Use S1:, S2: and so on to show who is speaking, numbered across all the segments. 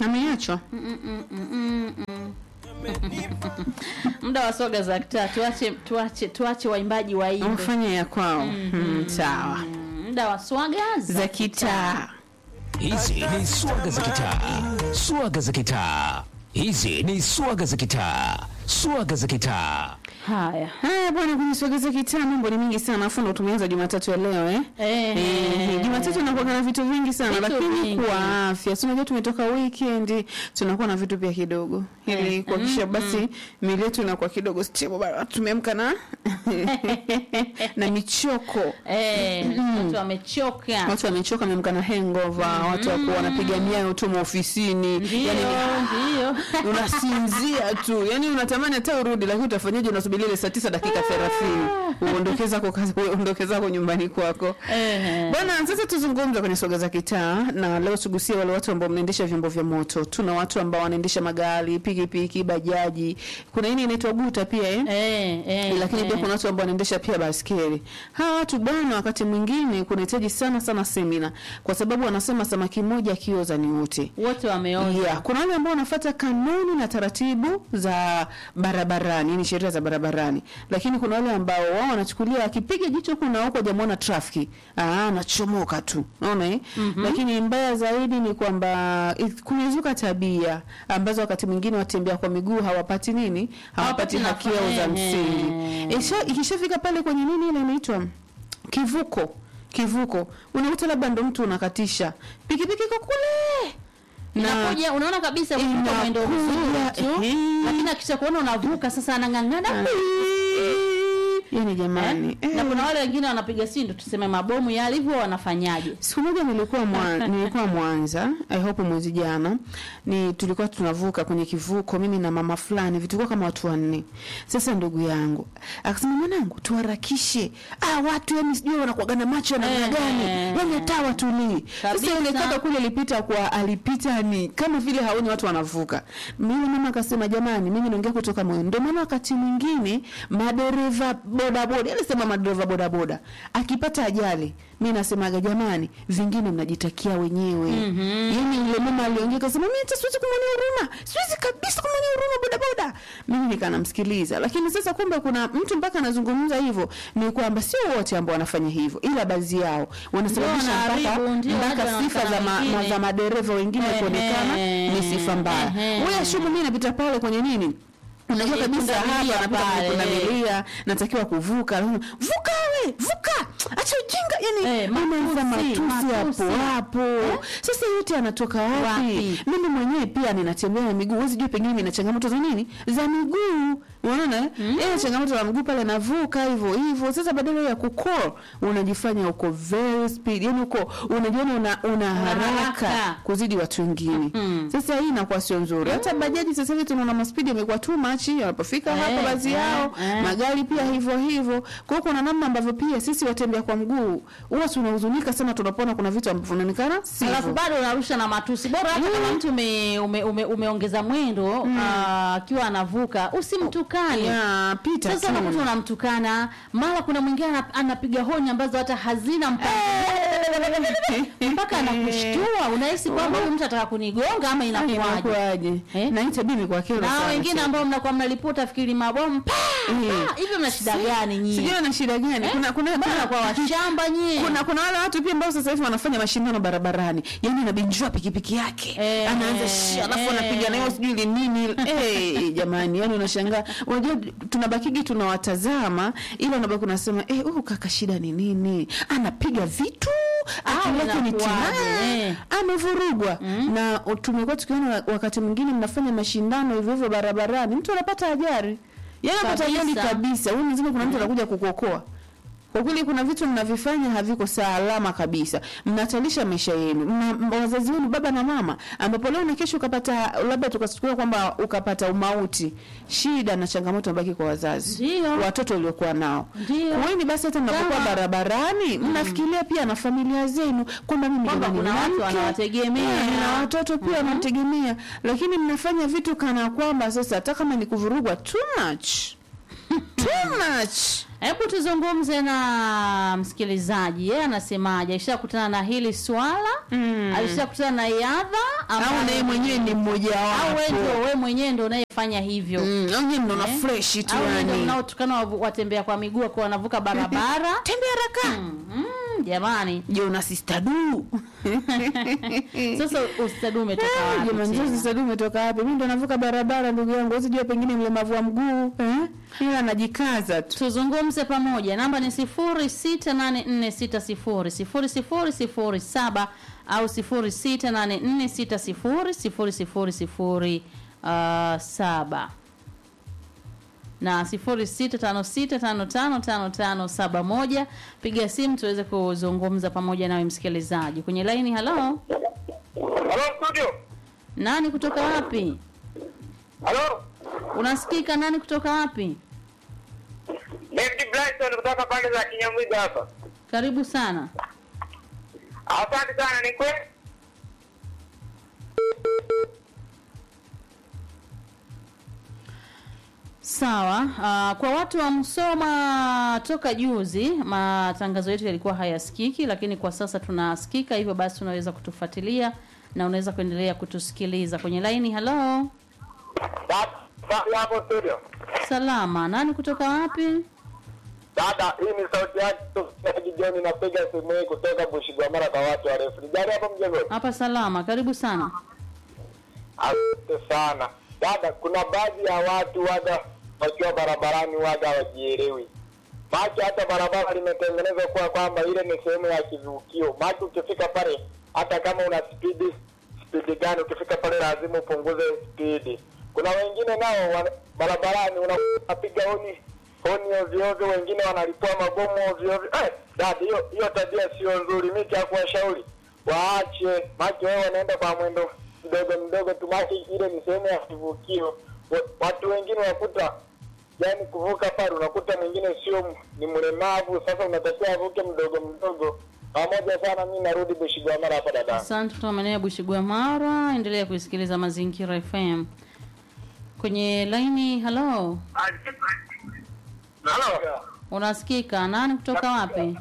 S1: ameachwa
S2: muda wa soga za kitaa tuache tuache tuache waimbaji waimbe
S1: wafanye ya kwao mm, sawa
S2: Mm, muda wa swaga
S1: za kitaa
S3: Hizi ni swaga za kitaa, swaga za kitaa. Hizi ni swaga za kitaa, swaga za kitaa.
S2: haya
S1: haya bwana kwenye sogeza kitaa mambo ni mingi sana afu ndo tumeanza jumatatu ya leo eh
S2: Eh,
S1: Eh, Jumatatu inakuwa na vitu vingi sana
S2: Vitu
S1: lakini
S2: vingi.
S1: kwa afya, si unajua tumetoka weekend, tunakuwa na vitu pia kidogo ili kuhakikisha basi miili yetu inakuwa kidogo stable. Bado tumeamka na na michoko
S2: eh, watu wamechoka
S1: watu wamechoka, wameamka na hangover, watu wako wanapiga miayo tu maofisini,
S2: ndio
S1: yani
S2: ndio
S1: unasinzia tu, yani unatamani hata urudi, lakini utafanyaje? Unasubiri ile saa tisa dakika thelathini uondoke zako kazi, uondoke zako nyumbani kwako.
S2: Eh.
S1: Bwana, sasa tuzungumze kwenye soga za kitaa, na leo tugusie wale watu ambao mnaendesha vyombo vya moto. Tuna watu ambao wanaendesha magari, pikipiki, bajaji, kuna ini inaitwa guta pia eh?
S2: eh, eh,
S1: lakini pia
S2: eh.
S1: kuna watu ambao wanaendesha pia baskeli. Hawa watu bwana, wakati mwingine kunahitaji sana sana semina, kwa sababu wanasema samaki mmoja akioza ni wote.
S2: wote wameoza
S1: Yeah, kuna wale ambao wanafuata kanuni na taratibu za barabarani, yani sheria za barabarani, lakini kuna wale ambao wao wanachukulia akipiga jicho kuna huko jamuona trafiki, ah, anachomoka tu, unaona eh? Lakini mbaya zaidi ni kwamba i- kumezuka tabia ambazo wakati mwingine watembea kwa miguu hawapati nini, hawapati
S2: Hawapati
S1: haki yao za
S2: nafa-
S1: msingi.
S2: eh.
S1: Isha- Ikishafika pale kwenye nini ile inaitwa kivuko kivuko, unakuta labda ndo mtu unakatisha pikipiki iko kule
S2: inakuja unaona kabisa kuvuka mwendo mzuri tu
S1: ehe.
S2: lakini akisha kuona unavuka sasa anang'ang'ana
S1: yani jamani
S2: eh? na
S1: eh.
S2: kuna wale wengine wanapiga sindo tuseme mabomu yale hivyo wanafanyaje
S1: siku moja nilikuwa mwa, nilikuwa Mwanza I hope mwezi jana ni tulikuwa tunavuka kwenye kivuko mimi na mama fulani vitulikuwa kama watu wanne sasa ndugu yangu akasema mwanangu tuharakishe ah watu yani sijui wanakuwaga na macho ya namna
S2: Eh.
S1: gani yani hata watulii sasa
S2: Kabisa.
S1: yule kaka kule alipita kwa alipita ni kama vile haoni watu wanavuka mimi mama akasema jamani mimi naongea kutoka moyo ndio maana wakati mwingine madereva bodaboda alisema madereva bodaboda akipata ajali mi nasemaga jamani vingine mnajitakia wenyewe mm-hmm. yani yule mama aliongea kasema mi hata siwezi kumwonea huruma siwezi kabisa kumwonea huruma bodaboda mimi nikanamsikiliza lakini sasa kumbe kuna mtu mpaka anazungumza hivyo ni kwamba sio wote ambao wanafanya hivyo ila baadhi yao wanasababisha
S2: wanaharibu,
S1: mpaka,
S2: ndio,
S1: mpaka
S2: hadi
S1: sifa za, ma,
S2: wengine.
S1: ma, za madereva wengine
S2: Ehe.
S1: kuonekana ni sifa mbaya
S2: Ehe.
S1: huyo shumu mi napita pale kwenye nini unajua
S2: Eh,
S1: kabisa
S2: pundamilia
S1: hapa napita
S2: pale,
S1: kwenye
S2: eh.
S1: pundamilia natakiwa kuvuka vuka we vuka acha ujinga yani
S2: Eh,
S1: mama za
S2: matusi,
S1: matusi hapo
S2: matusi.
S1: hapo sasa yote anatoka wapi
S2: Wapi?
S1: mimi mwenyewe pia ninatembea na miguu huwezi jua pengine nina changamoto za nini za miguu unaona mm. eh changamoto za miguu pale navuka hivyo hivyo sasa badala ya kukol unajifanya uko very speed yani uko unajiona una, una haraka
S2: haraka.
S1: kuzidi watu wengine
S2: Mm.
S1: sasa hii inakuwa sio nzuri hata bajaji sasa hivi tunaona maspidi yamekuwa too much wanapofika
S2: Eh,
S1: hapo baadhi
S2: eh,
S1: yao
S2: eh.
S1: magari pia hivyo hivyo kwa hiyo kuna namna ambavyo pia sisi watembea kwa mguu huwa tunahuzunika sana tunapoona kuna vitu ambavyo vinaonekana
S2: alafu
S1: sivyo
S2: bado unarusha na matusi bora hata kama mtu ume, ume, ume, umeongeza mwendo ah, akiwa anavuka usimtukane
S1: ya pita
S2: sasa
S1: tu
S2: unakuta unamtukana mara kuna mwingine ana- anapiga honi ambazo hata hazina mpaka mpaka anakushtua unahisi kwamba huyu mtu ataka kunigonga ama inakuwaje
S1: inakuwaje
S2: Eh?
S1: na hii tabia imekuwa kero
S2: na
S1: sana
S2: wengine
S1: sana.
S2: ambao mnakuwa mnalipota fikiri mabomu pa,
S1: Eh.
S2: pa, hivyo mna shida gani nyinyi
S1: sijui na shida gani kuna kuna
S2: bana kwa washamba nyie
S1: kuna kuna wale watu pia ambao sasa hivi wanafanya mashindano barabarani yani anabinjua pikipiki yake
S2: Eh,
S1: anaanza shi alafu
S2: eh.
S1: anapiga nayo sijui ile nini eh jamani yani unashangaa unajua tunabakigi tunawatazama ila unabaki unasema eh huyu kaka shida ni nini anapiga vitu akili yake ni
S2: inakuwaje,
S1: timaa
S2: eh.
S1: amevurugwa na tumekuwa tukiona wakati mwingine mnafanya mashindano hivyo hivyo barabarani mtu anapata ajali yani anapata
S2: Kabisa.
S1: ajali kabisa huyu mzima kuna mtu anakuja kukuokoa kwa kweli kuna vitu mnavifanya haviko salama kabisa mnatalisha maisha yenu mna wazazi wenu baba na mama ambapo leo na kesho ukapata labda tukachukua kwamba ukapata umauti shida na changamoto mbaki kwa wazazi
S2: Ndio.
S1: watoto waliokuwa nao
S2: Ndio.
S1: kuweni basi hata mnapokuwa
S2: Kama-
S1: barabarani mnafikiria pia na familia zenu kwamba mimi
S2: Kwamba
S1: jamani,
S2: kuna
S1: nina
S2: watu
S1: mke,
S2: wanawategemea.
S1: eh, na watoto pia wanategemea lakini mnafanya vitu kana kwamba sasa hata kama ni kuvurugwa too much too much
S2: Hebu tuzungumze na msikilizaji, yeye anasemaje? Alishakutana na hili swala
S1: Mm.
S2: alishakutana na yadha
S1: au naye mwenyewe ni mmoja
S2: au wewe ndio
S1: wapo
S2: wewe mwenyewe ndio unayefanya hivyo
S1: Mm, au nyinyi mnaona
S2: Eh?
S1: fresh tu
S2: au wewe ndio
S1: yani
S2: mnaotukana wavu- watembea kwa miguu kwa wanavuka barabara
S1: tembea haraka
S2: mm, jamani
S1: je una sister du
S2: sasa ustadi umetoka
S1: Eh,
S2: wapi
S1: jamani
S2: tena?
S1: sasa sister du umetoka wapi mimi ndo navuka barabara ndugu yangu usijua pengine mlemavu wa mguu eh ila anajikaza tu
S2: tuzungumze pamoja namba ni 0684600007 au 0684600007 na 0656555571 piga simu tuweze kuzungumza pamoja nawe msikilizaji kwenye laini halo
S4: Halo studio.
S2: nani kutoka wapi
S4: Halo.
S2: unasikika nani kutoka wapi
S4: David Bryson kutoka pande za Kinyamwiga hapa.
S2: karibu sana
S4: Asante sana ni kweli.
S2: Sawa. Uh, kwa watu wa Msoma toka juzi matangazo yetu yalikuwa hayasikiki, lakini kwa sasa tunasikika, hivyo basi unaweza kutufuatilia na unaweza kuendelea kutusikiliza kwenye laini. Halo,
S4: Dada, hapo studio.
S2: salama. Nani kutoka wapi?
S4: Dada, hii ni sauti yake Sofia John napiga simu hii kutoka Bushigwamara kwa watu warefu. Ni gari hapo mjengoni?
S2: Hapa salama, karibu sana.
S4: Asante sana. Dada, kuna baadhi ya watu waga wakiwa barabarani waga hawajielewi. Macho hata barabara limetengenezwa kuwa kwamba ile ni sehemu ya kivukio. Macho ukifika pale, hata kama una spidi spidi gani, ukifika pale lazima upunguze spidi. Kuna wengine nao wana- barabarani una- unapiga honi honi ovyo ovyo, wengine wanalipua mabomu ovyo ovyo. Eh, dada, hiyo hiyo tabia sio nzuri. Mimi cha kuwashauri waache, macho wao wanaenda kwa mwendo mdogo mdogo tu, macho ile ni sehemu ya kivukio. Wa- Watu wengine wakuta yani kuvuka pale unakuta mwingine sio m- ni mlemavu, sasa unatakiwa avuke mdogo mdogo. Pamoja sana, mimi narudi Bushigwamara hapa dada.
S2: Asante kutoka maeneo ya Bushigwamara. Endelea kuisikiliza Mazingira FM kwenye laini. Halo,
S4: Halo.
S2: unasikika? Nani kutoka wapi?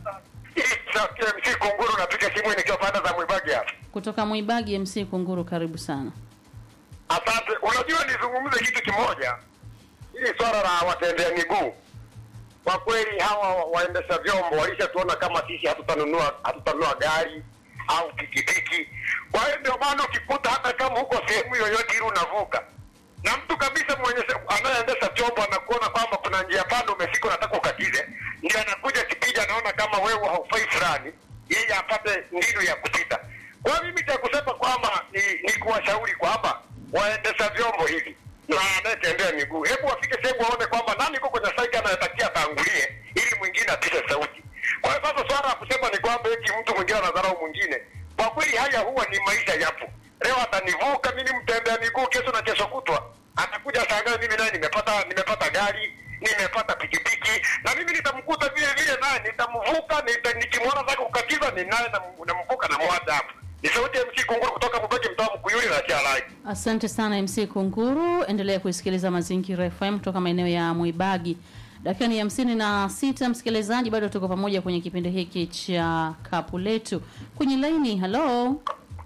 S4: MC Kunguru napiga simu nikiwa panda za Mwibagi hapa.
S2: Kutoka Mwibagi MC Kunguru, karibu sana.
S4: Asante. Unajua, nizungumze kitu kimoja, hili swala la watembea miguu. Kwa kweli hawa waendesha vyombo walishatuona kama sisi hatutanunua hatutanunua gari au pikipiki. Kwa hiyo ndio maana ukikuta hata kama huko sehemu yoyote ili unavuka na mtu kabisa mwenye anayeendesha chombo anakuona kwamba kuna njia panda umefika, unataka ukatize, ndio anakuja kipija, anaona kama wewe haufai fulani, yeye apate mbinu ya kupita. Kwa hiyo mimi cha kusema kwamba ni, ni kuwashauri kwamba waendesha vyombo hivi na anayetembea miguu, hebu wafike sehemu waone kwamba nani yuko kwenye saiki anayetakia atangulie, ili mwingine apite sauti. Kwa hiyo sasa swala la kusema ni kwamba eti mtu mwingine anadharau mwingine, kwa kweli haya huwa ni maisha yapo. Leo atanivuka mimi mtembea miguu, kesho na kesho kutwa atakuja shangaa mimi naye nimepata nimepata gari nimepata pikipiki na mimi nitamkuta vile vile naye nitamvuka nita, nikimwona zake kukatiza ni naye nam- namvuka na mwacha hapo. Ni sauti ya MC Kunguru kutoka Mbeki mtaa Mkuyuni na Chialai.
S2: Asante sana MC Kunguru, endelea kuisikiliza Mazingira FM kutoka maeneo ya Mwibagi. Dakika ni hamsini na sita, msikilizaji, bado tuko pamoja kwenye kipindi hiki cha kapu letu kwenye laini. Halo,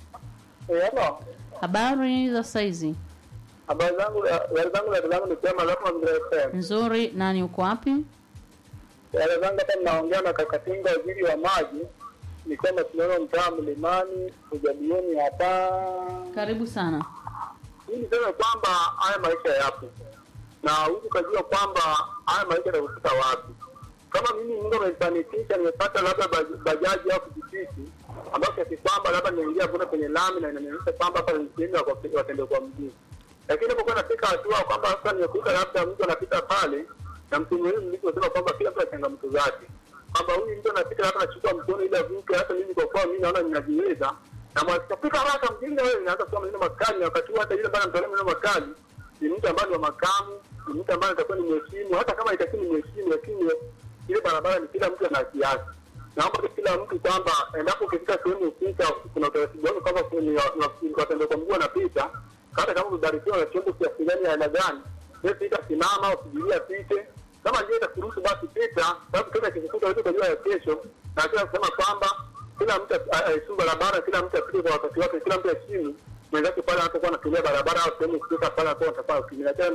S4: Eh, hello.
S2: habari za saizi?
S4: Habari zangu habari zangu dada zangu ni sema hapo Mazingira FM.
S2: Nzuri. Nani uko wapi?
S4: Dada zangu hapa ninaongea na Kakatinga waziri wa maji. Ni kwamba tunaona mtaa Mlimani ujalieni hapa.
S2: Karibu sana.
S4: Hii niseme kwamba haya maisha yapo. Na huku ukajua kwamba haya maisha yanakufika wapi. Kama mimi Mungu amenifanikisha nimepata labda baj- bajaji au pikipiki ambayo kiasi kwamba labda nimeingia kuna kwenye lami na inanionyesha kwamba hapa ni sehemu ya kwa- watembea kwa mguu. Lakini napokuwa nafika hatua kwamba sasa nimekuta labda mtu anapita pale na mtu muhimu nilivyosema kwamba kila mtu ana changamoto zake, kwamba huyu mtu anapita labda anachukua mkono ili avuke, hata mimi kwa kuwa mimi naona ninajiweza na mwakifika haraka mjinga wewe, inaanza kusema maneno makali, na wakati huo hata yule ambaye anamtolea maneno makali ni mtu ambaye ni wa makamu, ni mtu ambaye atakuwa ni mheshimu, hata kama itakuwa ni mheshimu, lakini ile barabara ni kila mtu ana haki yake. Naomba tu kila mtu kwamba endapo ukifika sehemu husika, kuna utaratibu wake kwamba kwenye wa- wa- watembea kwa mguu wanapita, hata kama umebarikiwa na chombo kiasi gani ya aina gani, wewe pita, simama, usubiria apite, kama njia itakuruhusu basi pita, sababu tena kikukuta wetu kujua ya kesho, na kila kusema kwamba kila mtu aisimu barabara, kila mtu apite kwa wakati wake, kila mtu aheshimu mwenzake pale anapokuwa anatumia barabara au sehemu kufika pale anakuwa anataka kutumia.